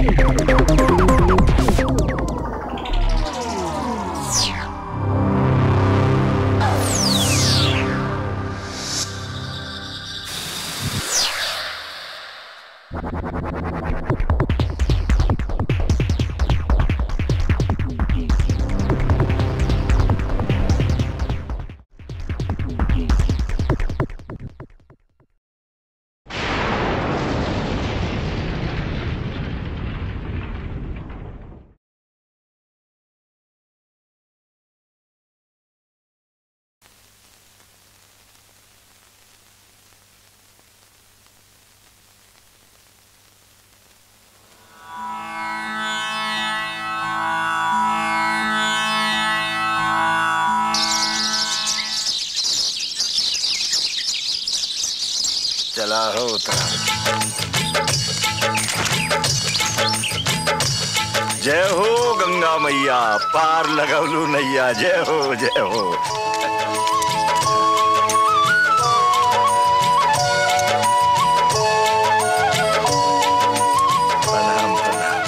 चला हो उतरा जय हो गंगा मैया पार लगवलू नैया जय हो जय हो प्रणाम प्रणाम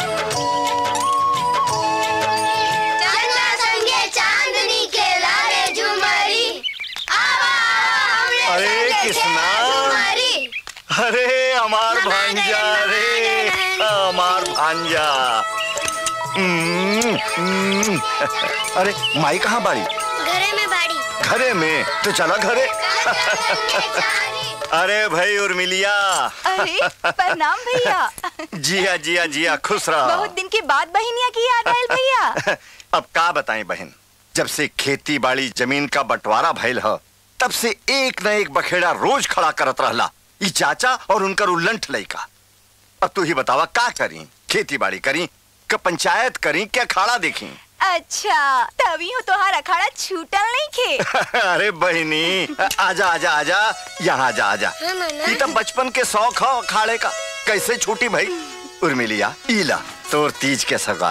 चंदा संगे चांदनी के लारे झुमरी आवा हमरे अरे संगे किसना? खेल झुमरी अरे हमार मामा भांजा गए, रे मामा गए। हमार भांजा हम्म, हम्म। अरे माई कहाँ बाड़ी घरे में बाड़ी घरे में तो चला घरे चंदा संगे चांदनी अरे भाई उर्मिलिया अरे प्रणाम भैया जिया जिया जिया खुश रहा बहुत दिन के बाद बहनिया की याद आयल भैया अब का बताएं बहन जब से खेती बाड़ी जमीन का बंटवारा भइल ह तब से एक न एक बखेड़ा रोज खड़ा करत रहला ई चाचा और उनकर उल्लंठ लइका अब तू ही बतावा का करी खेती बाड़ी करी क पंचायत करी क्या खाड़ा देखी अच्छा तभी हो तोहार अखाड़ा छूटल नहीं खे अरे बहनी आजा आजा आजा यहाँ आजा आजा हाँ, नाना। ई तो बचपन के शौक हो खाड़े का कैसे छूटी भाई उर्मिलिया ईला तोर तीज के सगा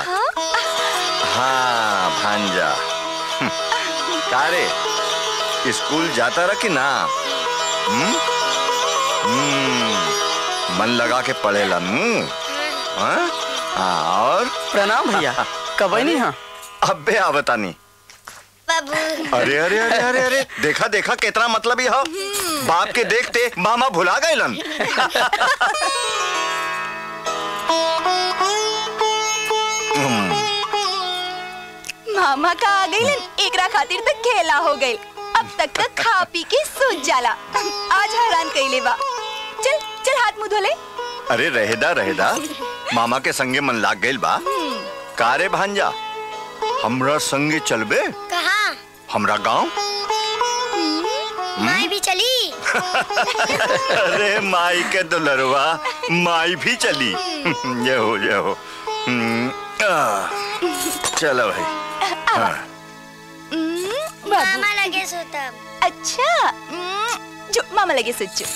हाँ भांजा हम्म, का रे स्कूल जाता रहा कि ना हम्म? हम्म, मन लगा के पढ़ेला हम्म? हाँ? हाँ, और प्रणाम भैया कब नहीं हाँ अबे आवतानी बाबू अरे अरे अरे अरे अरे देखा देखा कितना मतलब ही हो बाप के देखते मामा भुला गए लन मामा का आ गई एकरा खातिर तक खेला हो गई अब तक तक खा पी के सूझ जाला आज हैरान कइले बा चल चल हाथ मुंह धोले अरे रहेदा रहेदा मामा के संगे मन लाग गइल बा का रे भांजा हमरा संगे चलबे कहा हमरा गांव माई भी चली अरे माई के दुलरवा माई भी चली ये हो ये हो हम्म, आ, चलो भाई हाँ। हम्म, बाबू मामा लगे सोतम अच्छा हम्म, जो मामा लगे सच्चो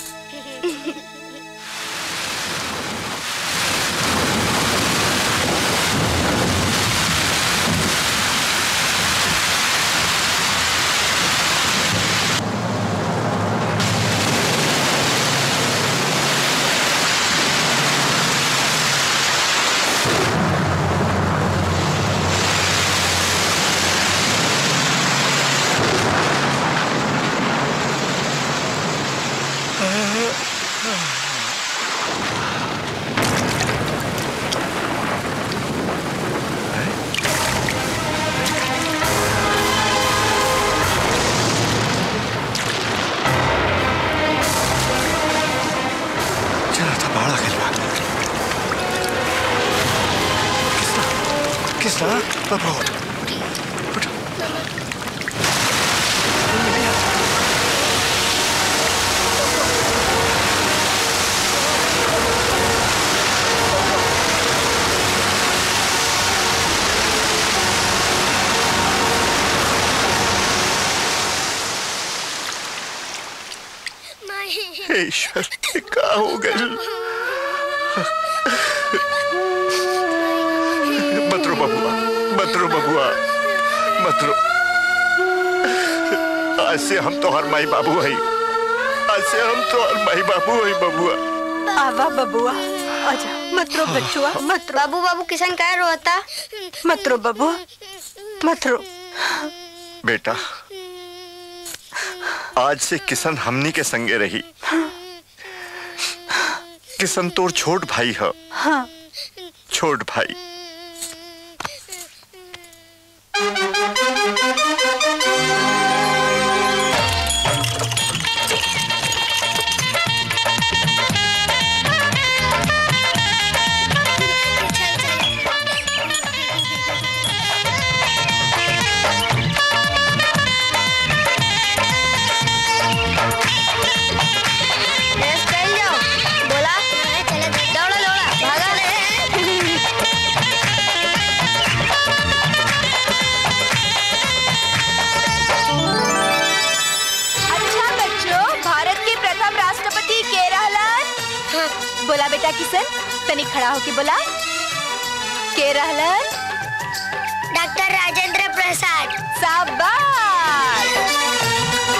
चला था बाड़ा गइल बा किसना किसना बाबा उठ माई हे ईश्वर ये का हो गइल बतरो बबुआ बतरो बबुआ बतरो आज से हम तो हर माई बाबू है आज से हम तो हर माई बाबू है बबुआ आवा बबुआ आजा मत रो बच्चुआ मत रो बाबू बाबू किशन क्या रोता मत रो बबुआ मत रो बेटा आज से किशन हमनी के संगे रही किशन तोर छोट भाई है हाँ छोट भाई रेस कर जाओ बोला दौड़ा दौड़ा भागा अच्छा बच्चों भारत के प्रथम राष्ट्रपति के रहलन बोला बेटा किशन तनी खड़ा होके बोला के रहलन डॉक्टर राजेंद्र प्रसाद शाबाश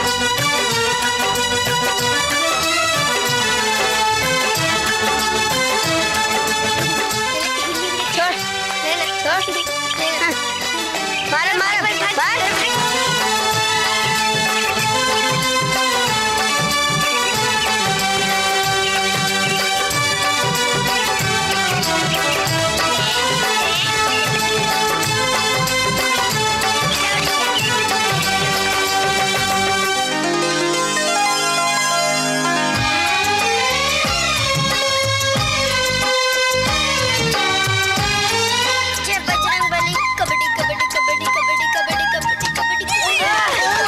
छोड़ ले ले छोड़ ले ले मार मार मार जय बजरंग बली कबड्डी कबड्डी कबड्डी कबड्डी कबड्डी कबड्डी कबड्डी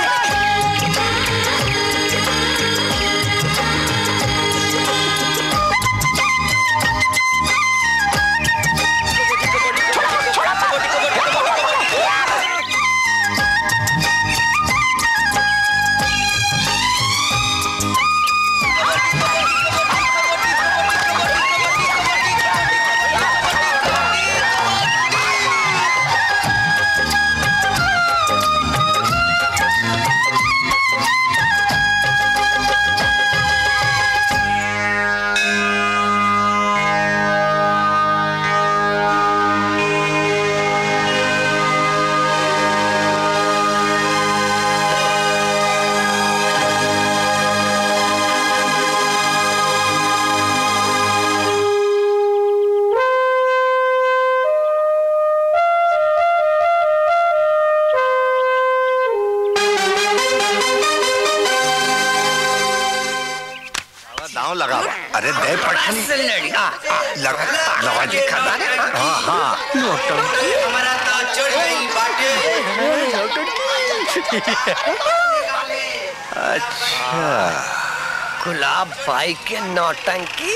दांव लगा अरे दे पटनी लगा लगा दिखा हाँ हाँ गुलाब भाई के नौटंकी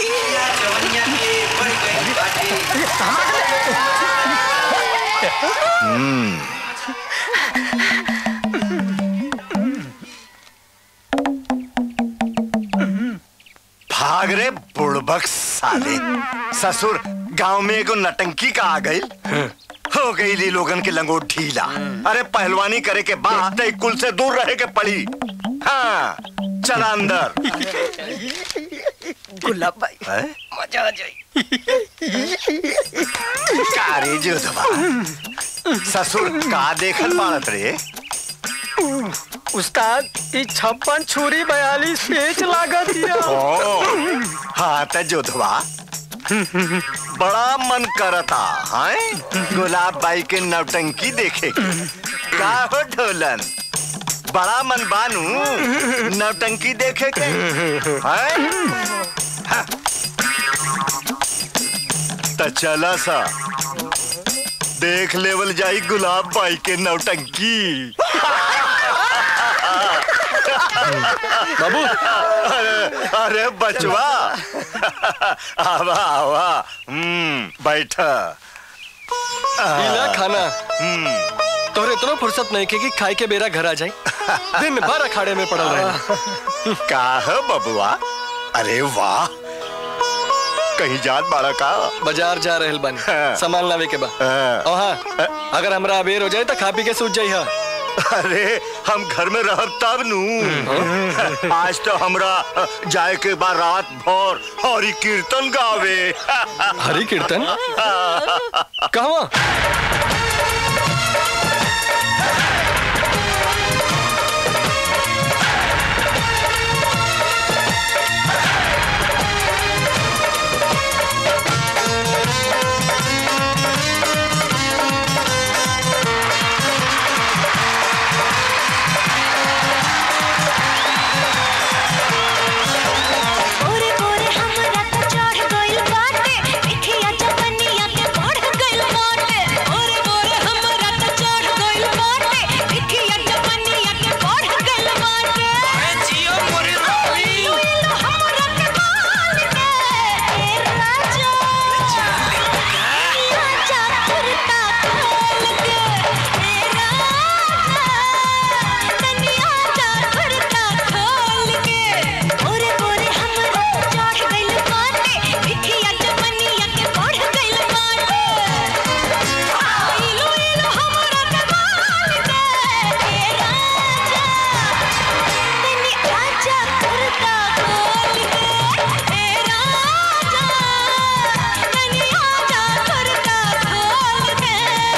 भाग रे बुड़बक साले ससुर गांव में एगो नटंकी का आ गई हो गई ली लोगन के लंगोट ढीला अरे पहलवानी करे के बाद तई कुल से दूर रहे के पड़ी हाँ चला अंदर गुलाब भाई है? मजा आ जाए कारे जोधवा ससुर का देखल पाड़त रे उस्ताद ई छप्पन छुरी बयालीस पेच लागत हिया ओ हाँ त जोधवा बड़ा मन करता है गुलाब बाई के नौटंकी देखे के। का हो ढोलन बड़ा मन बानू नौटंकी देखे के हैं हाँ। त चला सा देख लेवल जाई गुलाब बाई के नौटंकी बाबू अरे अरे बचवा आवा आवा हम्म बैठा इला खाना तोरे इतना फुर्सत नहीं के कि खाए के बेरा घर आ जाए दिन भर अखाड़े में पड़ल रहे का है बबुआ अरे वाह कहीं जात बाड़ा का बाजार जा रहल बानी हाँ। सामान लावे के बा हाँ। और हाँ अगर हमरा अबेर हो जाए तो खा पी के सूझ जाई हा अरे हम घर में रहब तब नू आज तो हमरा जाए के बाद रात भर हरी कीर्तन गावे हरी कीर्तन कहवा ओरे ओरे हमरा त चढ़ गइल बाटे देखिया जवनिया के बढ़ गइल बाटे ओरे ओरे हमरा त चढ़ गइल बाटे देखिया जवनिया के बढ़ गइल बाटे अरे जियो मोरे रानी हमरा के मान दे ए राजा राजा कुर्ता खोल के ए राजा तनिया जा कुर्ता खोल के ओरे ओरे हमरा चढ़ गइल बाटे देखिया जवनिया के बढ़ गइल बाटे आइलो इलो हमरा के मान दे ए राजा तनी आजा कुर्ता खोल के ए राजा तनी आजा कुर्ता खोल के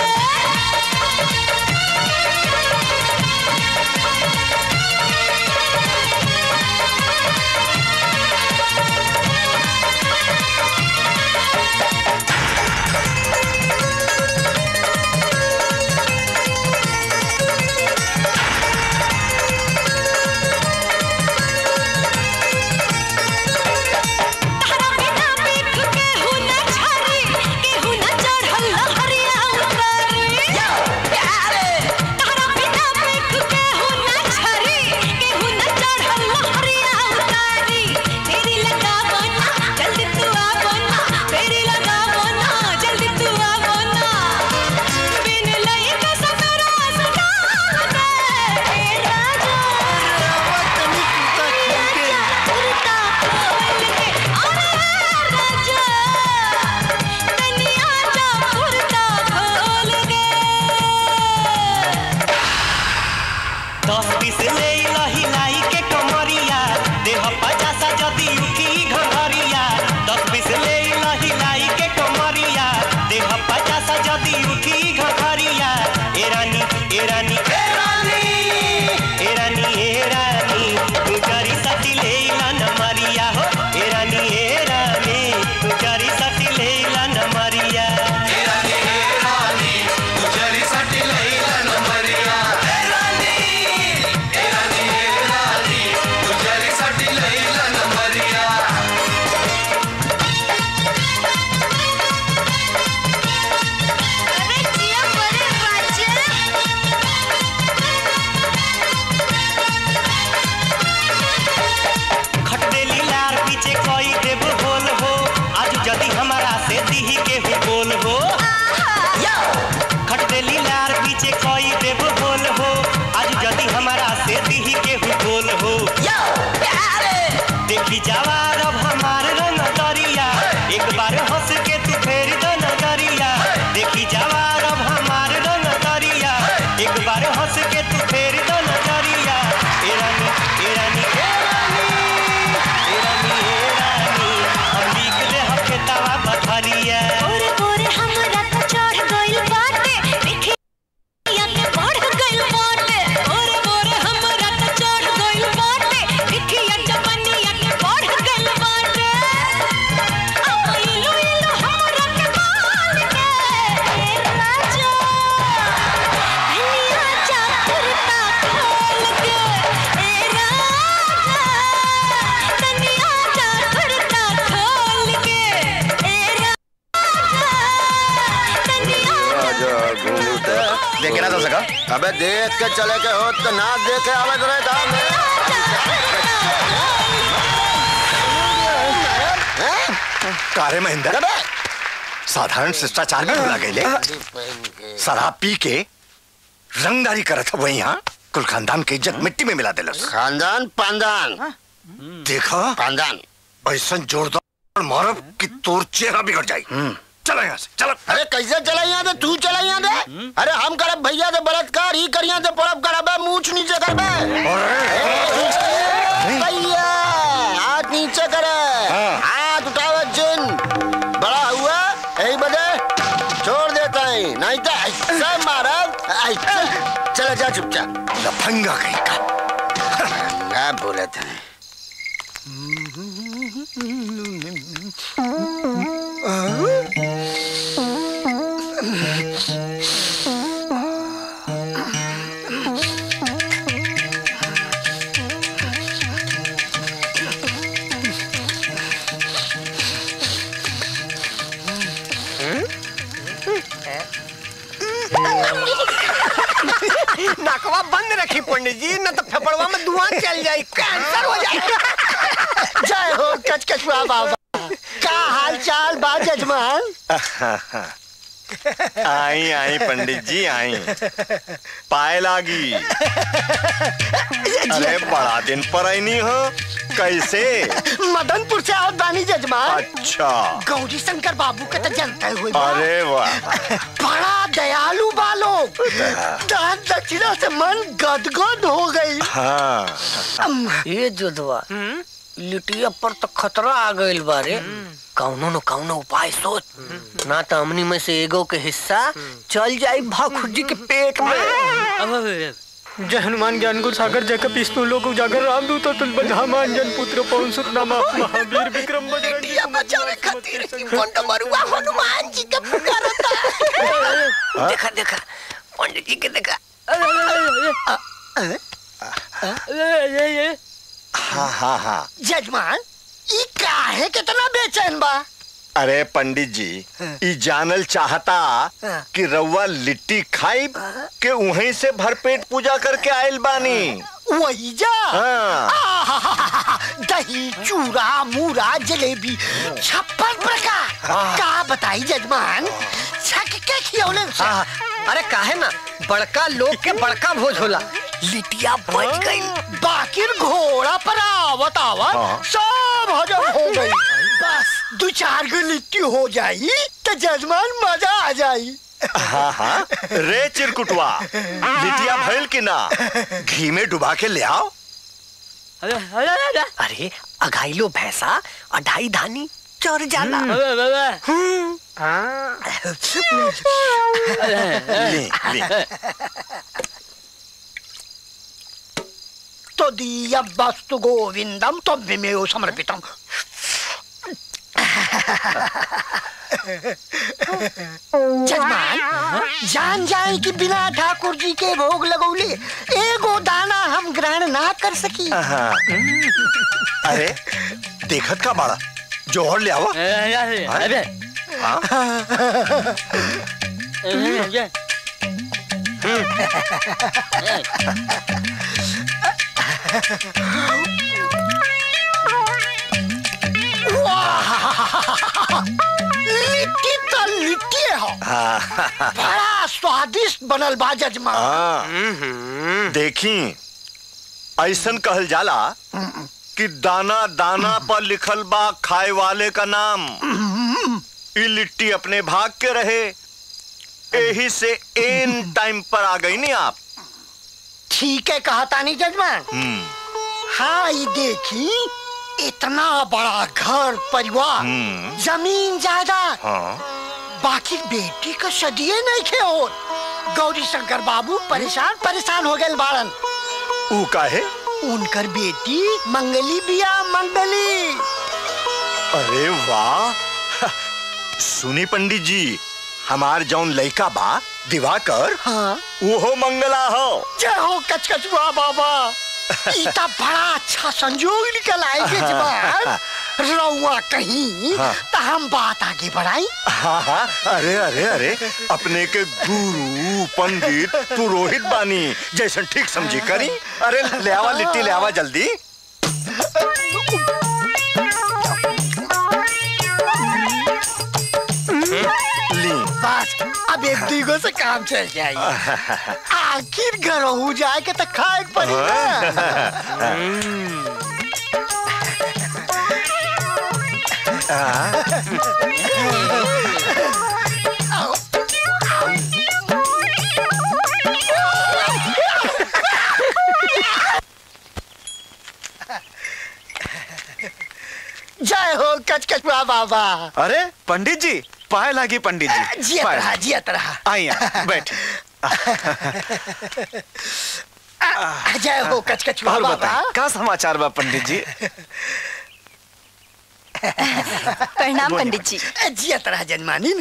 तारा बिना पीठ के हुना छारी के हुना चढ़ल लहरिया उतारी तारा बिना पीठ के हुना छारी के हुना चढ़ल लहरिया उतारी तेरी लगा बना जल्दी तू आ बना तेरी लगा बना जल्दी तू आ बना बिन लई के सफरा सदा दे ए राजा तनी कुर्ता खोल के अरे राजा तनी आजा कुर्ता खोल के दस बीस ले लही लाई के कमरिया देह पचासा जदी उठी घरिया दस बीस ले लही लाई के कमरिया देह पचासा जदी उठी घरिया ए रानी ए रानी ए रानी ए रानी ए रानी तू जरी सती ले न मरिया हो ए रानी ए रानी तू जरी सती ले न मरिया ए रानी ए रानी तू जरी सती ले न मरिया ए रानी ए रानी ए रानी तू जरी सती ले न मरिया अरे जिया बड़े राजा खटदेली लार पीछे कोई देव बोल हो आज जदी हमारा से दीही के हु बोल हो खटदेली लार पीछे कोई देव बोल हो आज जदी हमारा से दीही के हु बोल हो देखी जवार अब हमार रंग दरिया एक बार हंस के तू फेर दो नजरिया देखी जवार अब हमार रंग दरिया एक बार हंस के तू फेर दो नजरिया ए रानी ए रानी ए रानी ए रानी ए रानी हम लिख दे हम के तवा बथरिया ओरे ओरे हमरा त चढ़ गइल बाटे देखिया के बढ़ गइल बाटे ओरे ओरे हमरा त चढ़ गइल बाटे देखिया जवनिया के बढ़ गइल बाटे आइलो इलो हमरा के मान के ए राजा तनी आजा कुर्ता खोल के ए राजा तनी आजा कुर्ता खोल के ए राजा तनी आजा देखे ना तो सका अबे देख के चले के हो तो ना देखे आवे तो रहे दाम कारे महेंद्र साधारण शिष्टाचार में भूला गए शराब पी के रंगदारी करत हुए यहाँ कुल खानदान के इज्जत मिट्टी में मिला दिलस खानदान पानदान देखा पानदान ऐसा जोरदार मारब कि तोर चेहरा बिगड़ जाई चलो यहाँ से चलो अरे कैसे चला यहाँ दे तू चला यहाँ दे अरे हम करे भैया दे बलात्कार ई करिया से परब कराबे मूछ नीचे करबे भैया हाथ नीचे करे हाथ उठावे जिन बड़ा हुआ यही बजे छोड़ देता है नहीं तो ऐसे मारा ऐसे चला जा चुपचाप लफंगा कहीं का क्या बोले थे नकवा बंद रखी पंडित जी न तो फेफड़वा में धुआं चल जाए कैंसर हो जाए जय हो कचकचुआ बाबा का हाल चाल बा जजमान आई आई पंडित जी आई पाए लागी अरे बड़ा दिन पर आई नहीं हो कैसे मदनपुर से आओ बानी जजमान अच्छा गौरी शंकर बाबू के तो जानते हुए अरे वाह बड़ा दयालु बालो दान दक्षिणा से मन गदगद हो गई हाँ ये जोधवा लिटिया पर तो खतरा आ गइल बारे कौनो न कौनो उपाय सोच ना तो हमनी में से एगो के हिस्सा चल जाई भाखुर जी के पेट में जय हनुमान ज्ञान गुरु सागर जय कपीस लोक उजागर रामदूत अतुल बलधामान जन पुत्र पवन सुत नामा महावीर विक्रम बजरंगी लिटिया बचावे खातिर पंड मरुआ हनुमान जी के पुकारता देखा देखा पंडित जी के देखा हाँ हाँ हाँ जजमान ई काहे कितना बेचैन बा अरे पंडित जी ई जानल चाहता कि रउआ लिट्टी खाई के वहीं से भरपेट पूजा करके आयल बानी वही जा हाँ आहाहाहा, दही चूड़ा मूरा जलेबी छप्पन प्रकार का बताई जजमान छक के खियौले से। अरे काहे ना बड़का लोग के बड़का भोज होला लिटिया बच गई बाकिर घोड़ा पर आवत आवत हाँ। सब हजम हो गई बस दो चार गो लिट्टी हो जाई तो जजमान मजा आ जाई हाँ हाँ रे चिरकुटवा लिटिया भइल कि ना घी में डुबा के ले आओ अरे अघाइलो भैंसा अढ़ाई धानी चर जाला ले ले तो दीय वस्तु गोविंदम तो विमेव समर्पितम जजमान जान जाए कि बिना ठाकुर जी के भोग लगौले एगो दाना हम ग्रहण ना कर सकी हाँ। अरे देखत का बाड़ा जोहर ले आओ हाँ? लिट्टी तो लिट्टी हो हाँ बड़ा स्वादिष्ट बनल बा जजमान हाँ। देखी ऐसन कहल जाला कि दाना दाना पर लिखल बा खाए वाले का नाम ई लिट्टी अपने भाग के रहे यही से एन टाइम पर आ गई नहीं आप ठीक है कहा तानी जजमान हम्म, हाँ ये देखी इतना बड़ा घर परिवार हम्म, जमीन जायदाद हाँ बाकी बेटी का सदिए नहीं खे हो गौरी शंकर बाबू परेशान परेशान हो गए बाड़न ऊ काहे उनकर बेटी मंगली बिया मंगली अरे वाह सुनी पंडित जी हमार जौन लइका बा दिवाकर हाँ वो मंगला हो जय हो कचकचुआ बाबा इतना बड़ा अच्छा संजोग निकल आए जजमान रउआ कहीं हाँ। तो हम बात आगे बढ़ाई हाँ हाँ अरे अरे अरे अपने के गुरु पंडित पुरोहित बानी जैसन ठीक समझी करी अरे ले आवा लिट्टी ले आवा जल्दी ली बस अब एक दूगो से काम चल जाए आखिर घर हो जाए के तो खाए के पड़ी ना वाह वाह अरे पंडित जी पाए लागी पंडित जी जियत पाए रहा जियत रहा आई बैठ आ, जय हो कचकचुआ और बाबा बताएं का समाचार बा पंडित जी प्रणाम पंडित जी जियत रहा जजमानी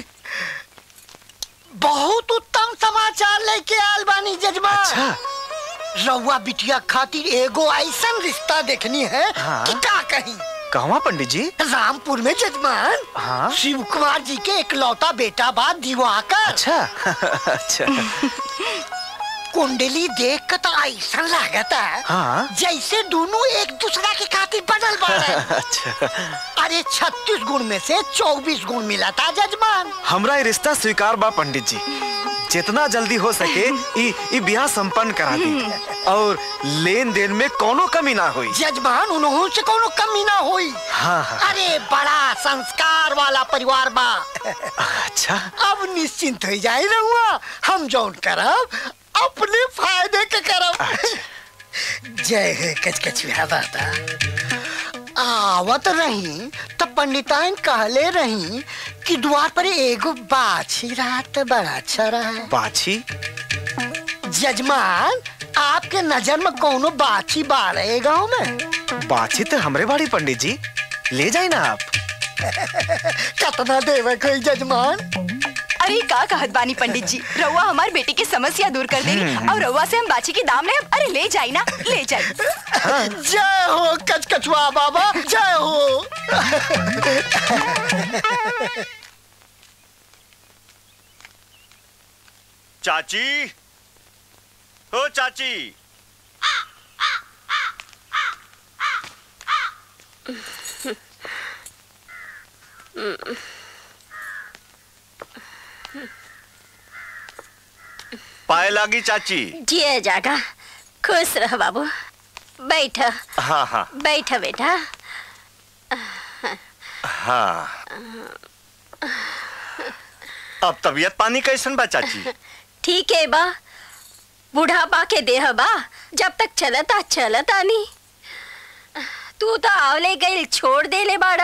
बहुत उत्तम समाचार लेके आल बानी जजमान अच्छा रउआ बिटिया खातिर एगो ऐसन रिश्ता देखनी है हाँ। कि का कहीं कहवा पंडित जी रामपुर में जजमान हाँ। शिव कुमार जी के इकलौता बेटा बा दिवाकर अच्छा अच्छा कुंडली देख के तो ऐसा लागता हाँ। जैसे दोनों एक दूसरा के खातिर बनल बाड़े अच्छा अरे छत्तीस गुण में से चौबीस गुण मिला था जजमान हमरा ये रिश्ता स्वीकार बा पंडित जी जितना जल्दी हो सके ई ई ब्याह संपन्न करा दी और लेन देन में कोनो कमी ना हुई जजमान उन्हों से कोनो कमी ना हुई हाँ हाँ अरे बड़ा संस्कार वाला परिवार बा अच्छा अब निश्चिंत हो जाए रहुआ हम जौन करब अपने फायदे के करब जय हे कचकचिया बाबा आवत रही तो पंडिताइन कहले रही कि द्वार पर एगो बाछी रहा तो बड़ा अच्छा रहा बाछी जजमान आपके नजर में कोनो बाछी बाड़े गांव में बाछी तो हमरे बाड़ी पंडित जी ले जाए ना आप कितना देवे कोई जजमान अरे का कहत बानी पंडित जी रउआ हमार बेटी की समस्या दूर कर देनी और रउआ से हम बाची के दाम ले अरे ले जाई ना ले जाई जय हो कचकचुआ बाबा जय हो चाची हो चाची पाए लागी चाची जिए जागा खुश रह बाबू बैठ हाँ हाँ बैठ बेटा हाँ अब तबीयत पानी कैसन बा चाची ठीक है बा बुढ़ापा के देह बा जब तक चलता चलता नहीं तू तो आवले गई छोड़ दे ले बाड़ा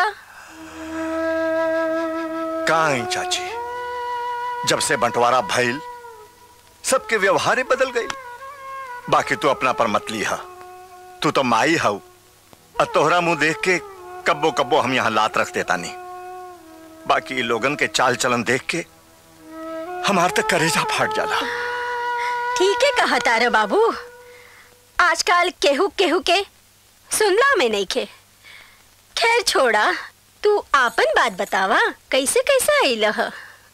कहाँ आई चाची जब से बंटवारा भइल सबके व्यवहार बदल गई बाकी तू अपना पर मत लिहा तू तो माई हऊ और तोहरा मुंह देख के कब्बो कब्बो हम यहाँ लात रख देता नहीं बाकी लोगन के चाल चलन देख के हमार तक करेजा फाट जाला ठीक है कहा तारा बाबू आजकल केहू केहू के सुनला में नहीं खे खैर छोड़ा तू आपन बात बतावा कैसे कैसे आई लह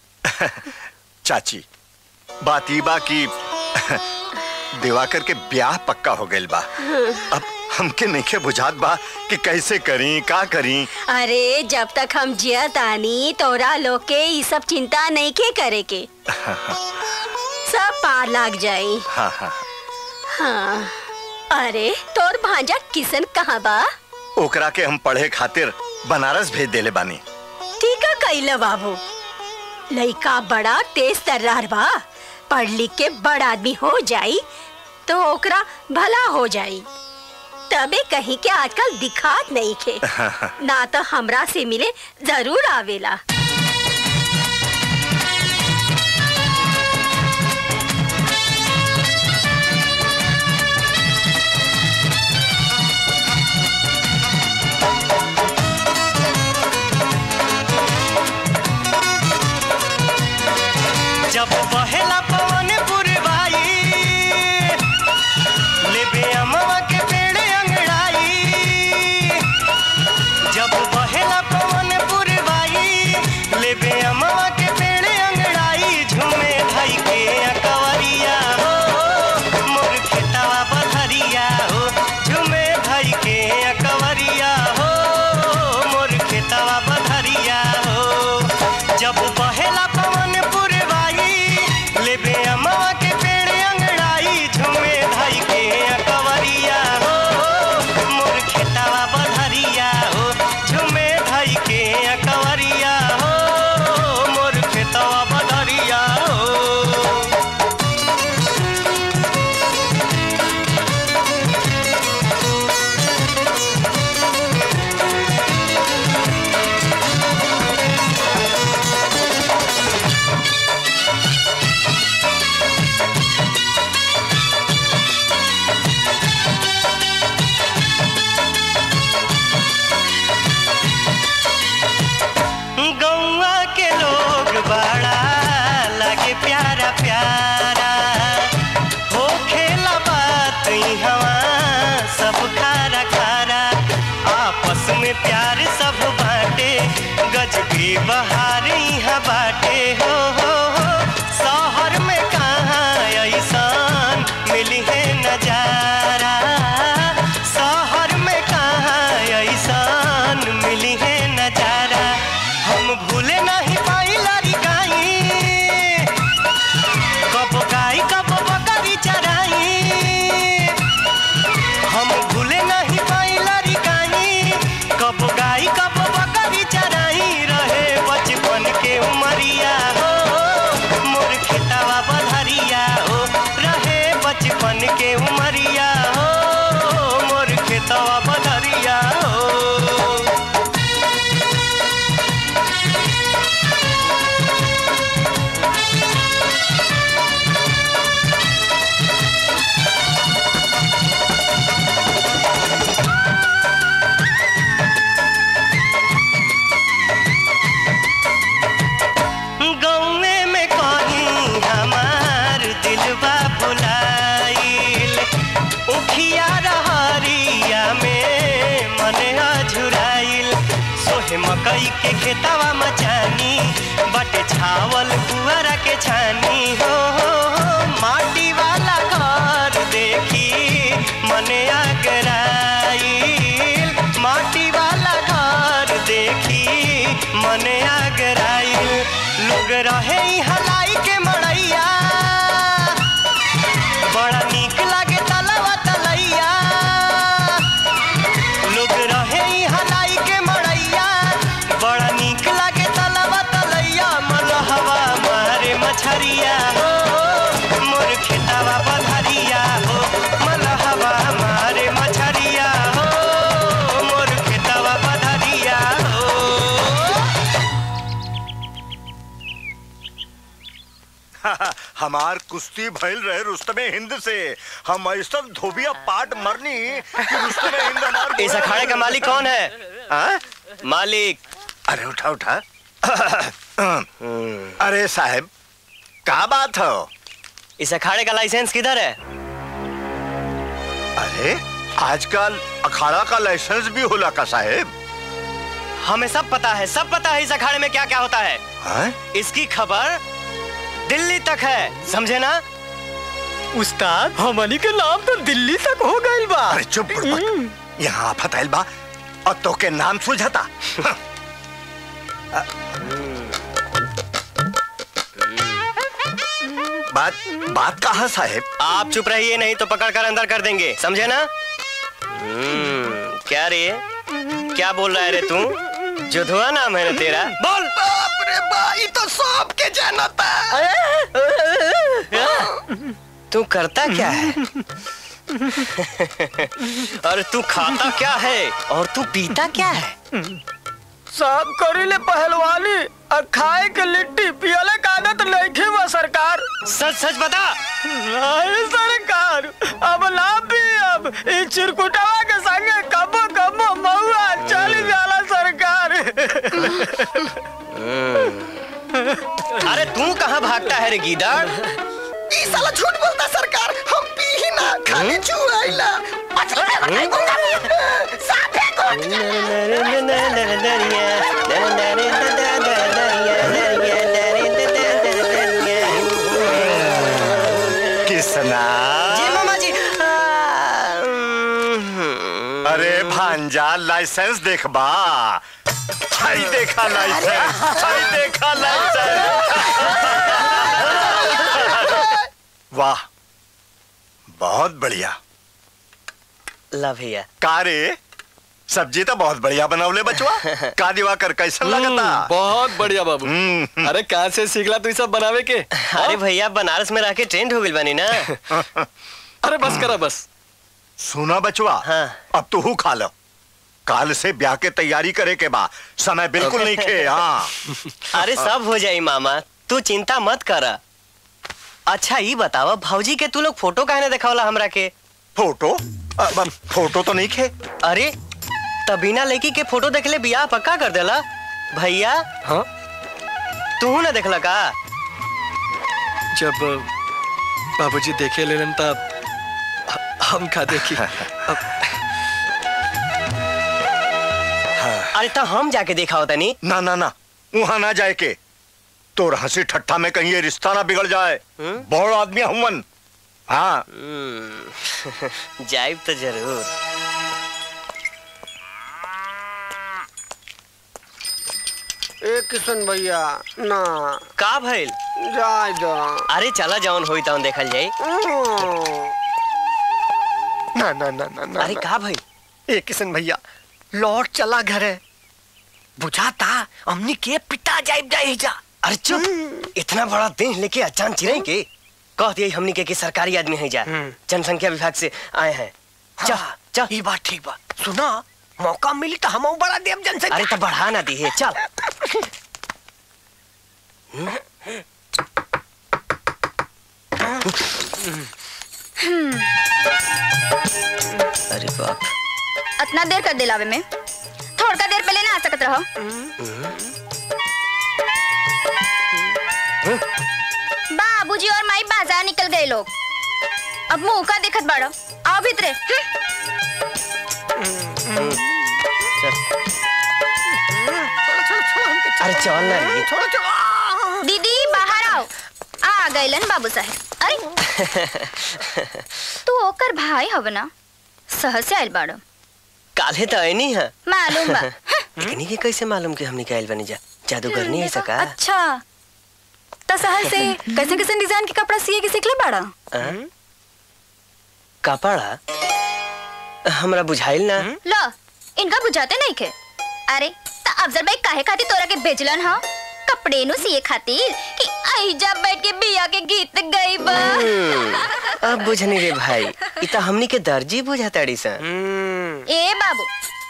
चाची बात ई बा की दिवाकर के ब्याह पक्का हो गइल बा अब हमके नइखे बुझात बा कि कैसे करी का करी अरे जब तक हम जियत आनी तोरा लोग के ये सब चिंता नहीं के करे के सब पार लाग जाई हाँ हाँ हाँ अरे तोर भांजा किसन कहाँ बा ओकरा के हम पढ़े खातिर बनारस भेज देले बानी ठीक है कैला बाबू लइका बड़ा तेज तर्रार बा पढ़ लिख के बड़ आदमी हो जाई तो ओकरा भला हो जाई तबे कहीं के आजकल दिखात नहीं खे ना तो हमरा से मिले जरूर आवेला जब बहेला पवन पुरवाई लेबे अमवा के पेड़ अंगड़ाई जब बहेला पवन पुरवाई लेबे अमवा के पेड़ अंगड़ाई झूमे भाई के अकवरिया हो मोर खेतवा बधरिया हो झूमे भाई के अकवरिया हो मोर खेतवा बधरिया हो जब बहेला पवन पुरवाई के खेतवा मचानी बट छावल पुअरा के छानी हो हो, हो माटी वाला घर देखी मने आगराइल माटी वाला घर देखी मने आगराइल लोग रहे ई हलाई के मड़ैया बड़ा नीक लागे तलवा तलैया लोग रहे ई हलाई के मड़ैया बड़ा नीक लागे तलवा तलैया मलहवा मारे मछरिया हो मोर खेतवा बधरिया हो मलहवा मारे मछरिया हो मोर खेतवा बधरिया हो हमार कुश्ती भइल रहे रुस्तमे हिंद से हम ऐसा धोबिया पाट मरनी कि रुस्तमे हिंद हमार इस अखाड़े का मालिक कौन है हाँ? मालिक अरे उठा उठा अरे साहब का बात हो इस अखाड़े का लाइसेंस किधर है अरे आजकल अखाड़ा का लाइसेंस भी होला का साहेब हमें सब पता है सब पता है इस अखाड़े में क्या क्या होता है हैं? इसकी खबर दिल्ली तक है समझे ना उस्ताद हमनी के नाम तो दिल्ली तक हो गइल बा अरे चुप बुड़बक यहाँ आफत आइल बा और तो के नाम सुझता बात बात कहा साहेब आप चुप रहिए नहीं तो पकड़ कर अंदर कर देंगे समझे ना हम्म, क्या रे क्या बोल रहा है रे तू जुधुआ नाम है ना तेरा बोल बाप रे भाई तो सब के जानता तू करता क्या है और तू खाता क्या है और तू पीता क्या है सब करीले पहलवानी और खाए के लिट्टी पियले का आदत नहीं बा सरकार सच सच बता नहीं सरकार अब ना भी अब ई चिरकुटवा के संगे कबो कबो महुआ चल जाला सरकार अरे तू कहाँ भागता है रे गीदड़ ई साला झूठ बोलता सरकार हम पी ही ना खाली चुआइला मछली में बनाई दूंगा साफे को किसना जी मामा जी अरे भांजा लाइसेंस देखबा हाय देखा लाइसेंस हाय देखा लाइसेंस वाह बहुत बढ़िया ला भैया का रे सब्जी तो बहुत बढ़िया बनवले बचवा का दिवा कर कैसन लगता बहुत बढ़िया बाबू हम्म, अरे कहाँ से सीखला तू ई सब बनावे के अरे भैया बनारस में रह के ट्रेंड हो गई बनी ना अरे बस करा बस सुना बचवा हाँ। अब तू हु खा लो काल से ब्याह के तैयारी करे के बा समय बिल्कुल नहीं खे हाँ अरे सब हो जाई मामा तू चिंता मत कर अच्छा ये बतावा भौजी के तू लोग फोटो काहे दिखावला हमरा के फोटो अब फोटो तो नहीं खे अरे तबीना लड़की के फोटो देखले बियाह पक्का कर देला भैया हाँ तू ना देखला का जब बाबूजी देखे लेलन तब हम का देखी अब अरे तो हम जाके देखा होता नहीं ना ना ना वहां ना जाए के तो हंसी ठट्ठा में कहीं ये रिश्ता ना बिगड़ जाए बड़ आदमी हमन हाँ जाइब तो जरूर ए किशन भैया ना का भइल जाय दो अरे चला जौन होई तौन देखल जाई ना ना ना ना ना अरे का भइल ए किशन भैया लौट चला घरे बुझाता हमनी के पिता जाइब जाई जा अरे चुप इतना बड़ा देह लेके अचान चिरई के कह दिए हमनी के कि सरकारी आदमी है जा जनसंख्या विभाग से आए हैं चल चल ये बात ठीक बा सुना मौका मिली तो हम बड़ा देव जनसंख्या अरे तो बढ़ा ना दी है चल अरे बाप इतना देर कर दिलावे में थोड़ा देर पहले ना आ सकत रहो बाबूजी और माई बाजार निकल गए लोग अब मुंह का देखत बाड़ो आओ भीतरे हम्म। चल अरे चल ना रे छोड़ो छोड़ो दीदी बाहर आओ आ गइलन बाबू साहब अरे तू ओकर भाई हव ना शहर से आइल बाड़ो काले तो आए नहीं है मालूम बा लेकिन ये कैसे मालूम कि हमने कायल बनी जा जादूगर नहीं है सका अच्छा तो शहर से कैसे कैसे डिजाइन के कपड़ा सिए के सीखले बाड़ा हाँ? कपड़ा हमरा बुझाइल ना लो इनका बुझाते नहीं खे अरे त अफजल भाई काहे खातिर तोरा के भेजलन हा कपड़े नु सिए खातिर कि आई जा बैठ के बिया के गीत गई बा अब बुझनी रे भाई इता हमनी के दर्जी बुझाताड़ी सन ए बाबू